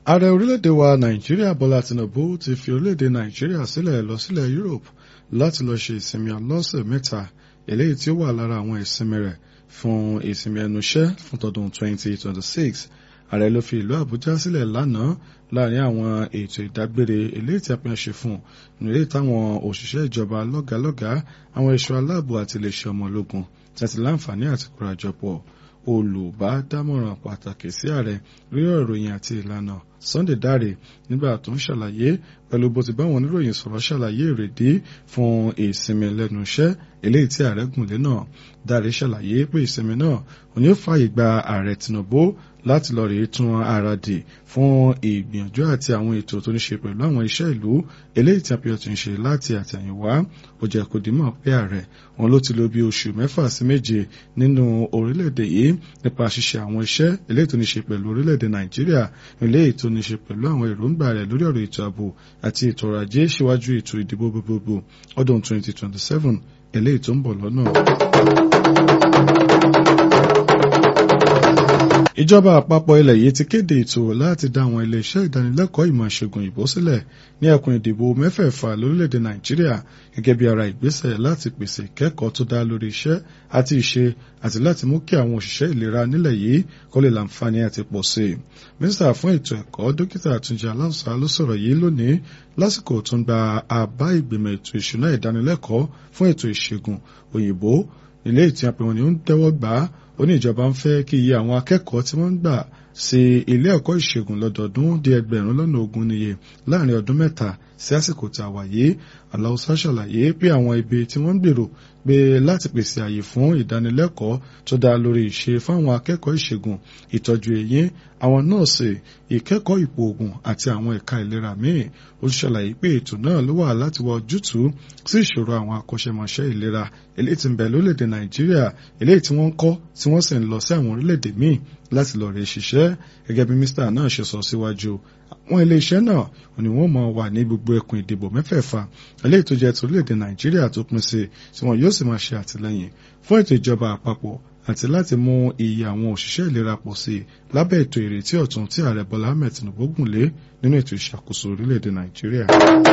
ààrẹ orílẹ̀-èdè wa nàìjíríà bọ́lá tinubu ti fi orílẹ̀-èdè nàìjíríà sílẹ̀ lọ sílẹ̀ europe láti lọ ṣe ìsinmi ọlọ́sẹ̀ mẹ́ta eléyìí tí ó wà lára àwọn ìsinmi rẹ̀ fún ìsinmi ẹnu iṣẹ́ fún tọdún 2026 ààrẹ ló fi ìlú àbújá sílẹ̀ lánàá láàrin àwọn ètò ìdágbére eléyìí tí a pín ṣe fún nílé táwọn òṣìṣẹ́ ìjọba lọ́gàálọ́gàá àwọn ẹ̀ṣọ́ aláàbò àti iléeṣẹ́ ọmọ ológun tẹ̀sí láǹfààní àti kórajọpọ̀ olùbádámọ̀ràn pàtàkì sí ààrẹ lórí ìròyìn àti ìlànà Sunday Dare nígbà tó ń ṣàlàyé pẹ̀lú bó ti báwọn oníròyìn sọ̀rọ̀ ṣàlàyé ìrèdí fún ìsinmi lẹ́nu iṣẹ́ eléyìí tí ààrẹ gùnlé náà Dare ṣàlàyé pé ìsinmi náà òní ó fààyè gba ààrẹ Tinubu láti lọ rèé tún ara dì fún ìgbìyànjú àti àwọn ètò tó ní ṣe pẹ̀lú àwọn iṣẹ́ ìlú eléyìí tí àpéyọ̀ ti ń ṣe láti àtẹ̀yìnwá ó jẹ́ kó dìímọ̀ pé ààrẹ wọn ló ti lò bí oṣù mẹ́fà sí méje nínú orílẹ̀-èdè yìí nípa ṣíṣe àwọn iṣẹ́ eléyìí tó ní ṣe pẹ̀lú orílẹ̀-èdè Nàìjíríà eléyìí tó ní ṣe pẹ̀lú àwọn èròǹgbà rẹ̀ lórí ọ̀rọ̀ ètò ààbò àti ètò ọrọ̀ ajé síwájú ètò ìdìbò gbogbogbò ọdún 2027 eléyìí tó ń bọ̀ lọ́nà. ìjọba àpapọ̀ ilẹ̀ yìí ti kéde ètò láti dá àwọn iléeṣẹ́ ìdánilẹ́kọ̀ọ́ ìmọ̀ ìṣègùn ìbò sílẹ̀ ní ẹkùn ìdìbò mẹ́fẹ̀ẹ̀fà lórílẹ̀‐èdè nàìjíríà gẹ́gẹ́ bí ara ìgbésẹ̀ láti pèsè ìkẹ́kọ̀ọ́ tó dá lórí iṣẹ́ àti ìṣe àti láti mú kí àwọn òṣìṣẹ́ ìlera nílẹ̀ yìí kó lè láǹfààní àti pọ̀ sí i. mínísítà fún ètò ẹ̀kọ́ dókítà àtúnjẹ aláùsá ló sọ̀rọ̀ yìí lónìí lásìkò tó ń gba àbá ìgbìmọ̀ ètò ìṣúná ìdánilẹ́kọ̀ọ́ fún ètò ìṣègùn òyìnbó ilé ìtì àpẹwọn ni ó ń tẹ́wọ́ gbà á ó ní ìjọba ń fẹ́ kí iye àwọn akẹ́kọ̀ọ́ tí wọ́n ń gbà sí ilé ẹ̀kọ́ ìṣègùn lọ́dọọdún di ẹgbẹ̀rún lọ́nà ogún níye láàrin ọdún mẹ́ta sí àsìkò tá a wà yìí aláùsá ṣàlàyé pé àwọn ibi tí wọ́n ń gbèrò pé láti pèsè àyè fún ìdánilẹ́kọ̀ọ́ tó dá lórí ìṣe fáwọn akẹ́kọ̀ọ́ ìṣègùn ìtọ́jú eyín àwọn nọ́ọ̀sì ìkẹ́kọ̀ọ́ ipò ògùn àti àwọn ẹ̀ka ìlera míì ó ṣàlàyé pé ètò náà ló wà láti wá ojútùú sí ìṣòro àwọn akọ́ṣẹ́mọṣẹ́ ìlera eléyìí tí ń bẹ lórílẹ̀‐èdè nàìjíríà eléyìí tí wọ́n ń kọ́ tí wọ́n sì ń lọ sí àwọn orílẹ̀‐èdè míì láti lọ rè ṣiṣẹ́ gẹ́gẹ́ bí mínísítà náà ṣe sọ síwájú àwọn iléeṣẹ́ náà ni wọ́n máa wà ní gbogbo ẹkùn ìdìbò mẹ́fẹ̀ẹ̀fà eléyìí tó jẹ́ ti orílẹ̀‐èdè nàìjíríà tó pín sí tí wọn yóò sì máa ṣe àtìlẹ́yìn fún ètò ìjọba àpapọ̀ àti láti mú iye àwọn òṣìṣẹ́ ìlera pọ̀ sí i lábẹ́ ètò ìrètí ọ̀tun tí ààrẹ bọ́lá ahmed tinubu gùn lé nínú ètò ìṣàkóso orílẹ̀‐èdè nàìjíríà.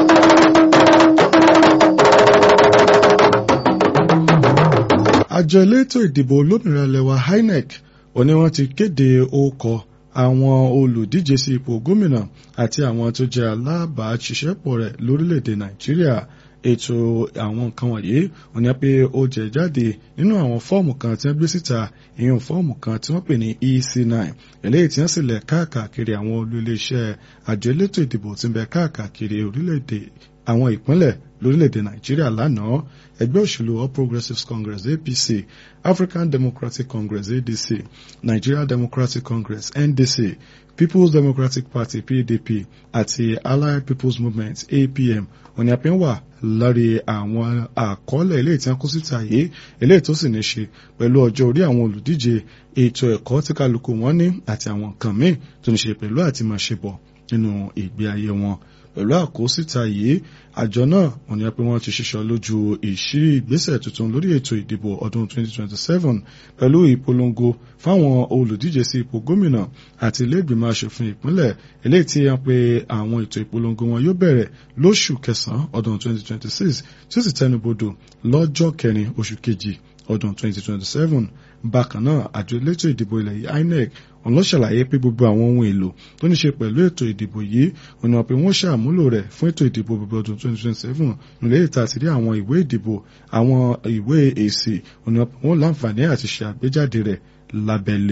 àjọ elétò ìdìbò olómìnira lẹwa inec òní wọ́n ti kéde orúkọ àwọn olùdíje sí ipò gómìnà àti àwọn tó jẹ́ alábàáṣiṣẹ́pọ̀ rẹ̀ lórílẹ̀‐èdè nàìjíríà ètò àwọn nǹkan wọ̀nyí wọ́n ní pé ó jẹ́ jáde nínú àwọn fọ́ọ̀mù kan tí wọ́n gbé síta ìyẹn fọ́ọ̀mù kan tí wọ́n pè ní EC9 eléyìí tí wọ́n sì lẹ̀ káàkiri àwọn olú iléeṣẹ́ àjọ elétò ìdìbò tí ń bẹ káàkiri orílẹ̀-èdè àwọn ìpínlẹ̀ lórílẹ̀‐èdè nàìjíríà lánàá ẹgbẹ́ òṣèlú all progressives congress apc african democratic congress adc nigeria democratic congress ndc people's democratic party pdp àti allied people's movement apm òní àpín wà lórí àwọn àkọọ́lẹ̀ eléyìí tí wọ́n kó síta yìí eléyìí tó sì ní ṣe pẹ̀lú ọjọ́ orí àwọn olùdíje ètò ẹ̀kọ́ tí kálukú wọn ní àti àwọn nǹkan míì tó ní ṣe pẹ̀lú àti máa ṣe bọ̀ nínú ìgbé ayé wọn pẹ̀lú àkósíta yìí àjọ náà wọ́n ní pé wọ́n ti ṣiṣọ́ lójú ìṣírí ìgbésẹ̀ tuntun lórí ètò ìdìbò ọdún 2027 pẹ̀lú ìpolongo fáwọn olùdíje sí ipò gómìnà àti ilé-ìgbìmọ̀ asòfin ìpínlẹ̀ eléyìí tí wọ́n pe àwọn ètò ìpolongo wọn yóò bẹ̀rẹ̀ lóṣù kẹsàn-án ọdún 2026 tí ó sì tẹnubodò lọ́jọ́ kẹrin oṣù kejì ọdún 2027 bákan náà àjọ elétò ìdìbò ilẹ̀ yìí INEC òun ló ṣàlàyé pé gbogbo àwọn ohun èlò tó ní ṣe pẹ̀lú ètò ìdìbò yìí òun náà pé wọ́n ṣàmúlò rẹ̀ fún ètò ìdìbò gbogbo ọdún 2027 nílẹ̀ ìta àti rí àwọn ìwé ìdìbò àwọn ìwé èsì òun náà wọ́n láǹfààní àti ṣe àgbéjáde rẹ̀ lábẹ́lé.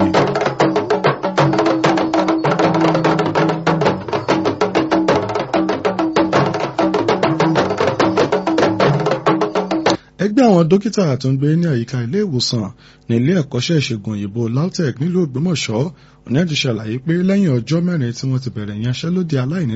ẹgbẹ́ àwọn dókítà tó ń gbé ní àyíká ilé ìwòsàn ní ilé ẹ̀kọ́ṣẹ́ ìṣègùn òyìnbó LAUTECH nílùú Ògbómọ̀ṣọ́ òní àti ṣàlàyé pé lẹ́yìn ọjọ́ mẹ́rin tí wọ́n ti bẹ̀rẹ̀ ìyanṣẹ́lódì aláìní